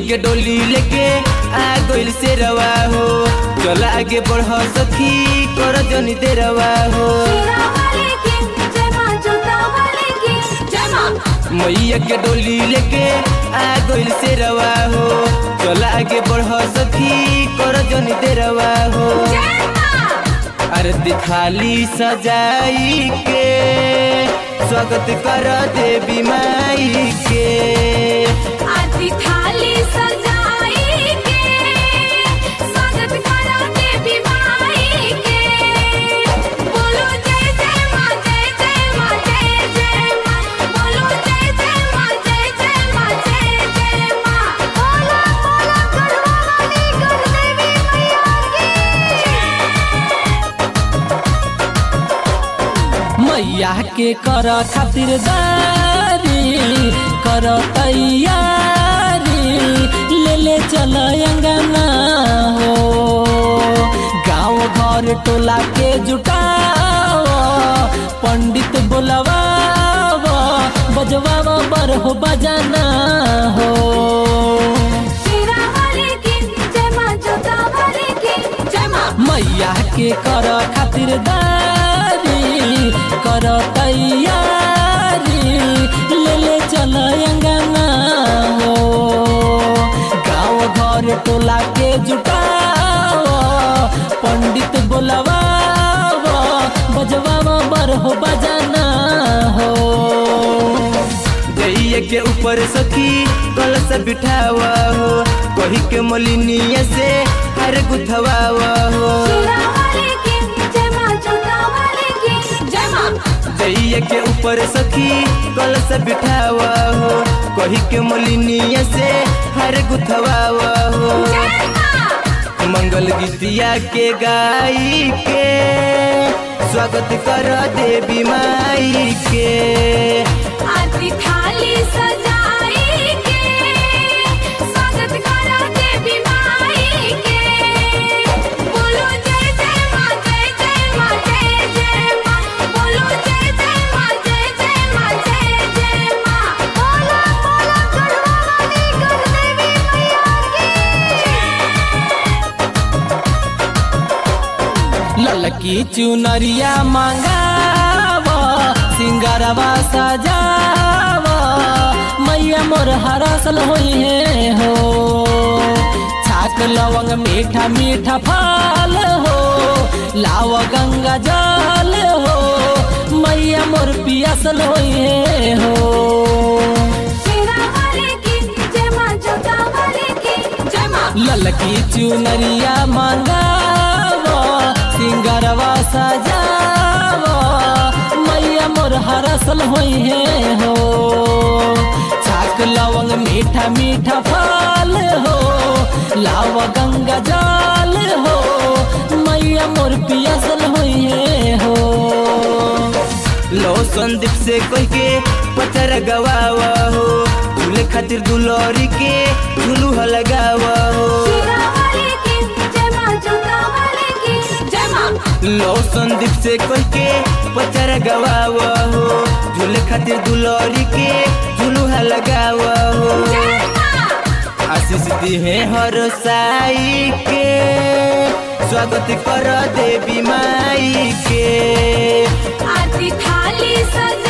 के डोली लेके आ गइल से रवा हो चल आगे बढ़ सखी कर जनी दे रवा हो हीरा वाले की जय मां जोता वाले की जय मां मैया के डोली लेके आ गइल से रवा हो चल आगे बढ़ सखी कर जनी दे रवा हो जय मां आरती थाली सजाई के स्वागत कर देवी माई के आरती थाली सजाई के स्वागत करो देवी माई के बोलो जय जय मां जय जय मां जय जय मां बोलो जय जय मां जय जय मां जय जय मां बोलो बोलो गढ़वा वाली गढ़ देवी मैया मैया की के कर खातिर दारी कर तैयारी ले ले चल अंगना हो गाँव घर टोला के जुटाव पंडित बोलवाव बजवाव बर हो बजाना हो हीरा वाले की जय मां जोता वाले की जय मां मैया के कर खातिर दारी कर तैयारी ले ले चल अंगना हो गाँव घर टोला के जुटाव पंडित बोलवाव बजवाव बर हो बजाना हो जइया के ऊपर सखी कलश बिठावा हो कही के मलिनिया से हर गुथवावा हो हीरा वाले की जय मां जोता वाले की जय मां जइया के ऊपर सखी कलश बिठावा हो कही के मलिनिया से हर गुथवावा हो जय मां मंगल गीतिया के गाई के स्वागत कर देवी माई के आरती थाली सजाई के स्वागत करो देवी माई के बोलो जय जय मां जय जय मां जय जय मां बोलो जय जय मां जय जय मां जय जय मां बोलो बोलो गढ़वा वाली गढ़ देवी मैया की ललकी चुनरिया मंगाव सिंगारवा सजाव मैया मोर हरसल होई है हो छाक लवंग मीठा मीठा फल हो लाव गंगा जल हो मैया मोर पियासल होई है हो हीरा वाले की जय मां जोता वाले की जय मां ललकी चुनरिया मंगाव सिंगरवा सजाव मैया मोर हरसल होई है हो छाक लवंग मीठा मीठा फल हो लाव गंगा जल हो मैया मोर पियासल होई है हो लो संदीप से कह के पत्थर गवावा हो झूले खातिर दुलौरी के झुलू लगावा हो हीरा वाले की जय मां जोता वाले की जय मां लो संदीप से कह के पत्थर गवावा हो झूले खातिर दुलौरी के झुलू लगावा हो जय मां आशीष दिहे हर साई के स्वागत कर देवी माई के आरती थाली सजा